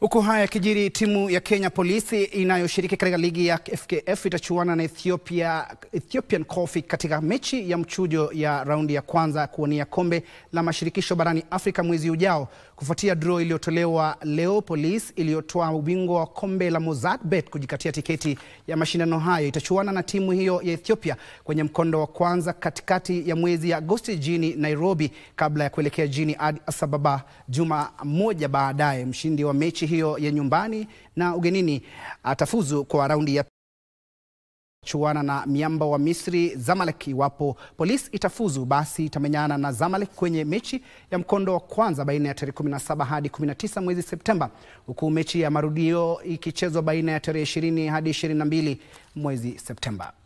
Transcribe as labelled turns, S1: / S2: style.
S1: Huku haya yakijiri, timu ya Kenya Polisi inayoshiriki katika ligi ya FKF itachuana na Ethiopia, Ethiopian Coffee katika mechi ya mchujo ya raundi ya kwanza kuwania kombe la mashirikisho barani Afrika mwezi ujao. Kufuatia draw iliyotolewa leo, Polisi iliyotoa ubingwa wa kombe la Mozartbet kujikatia tiketi ya mashindano hayo itachuana na timu hiyo ya Ethiopia kwenye mkondo wa kwanza katikati ya mwezi Agosti jijini Nairobi, kabla ya kuelekea jijini Addis Ababa juma moja baadaye. Mshindi wa mechi hiyo ya nyumbani na ugenini atafuzu kwa raundi ya chuana na miamba wa Misri Zamalek. Iwapo Polisi itafuzu, basi itamenyana na Zamalek kwenye mechi ya mkondo wa kwanza baina ya tarehe 17 hadi 19 mwezi Septemba, huku mechi ya marudio ikichezwa baina ya tarehe 20 hadi 22 mwezi Septemba.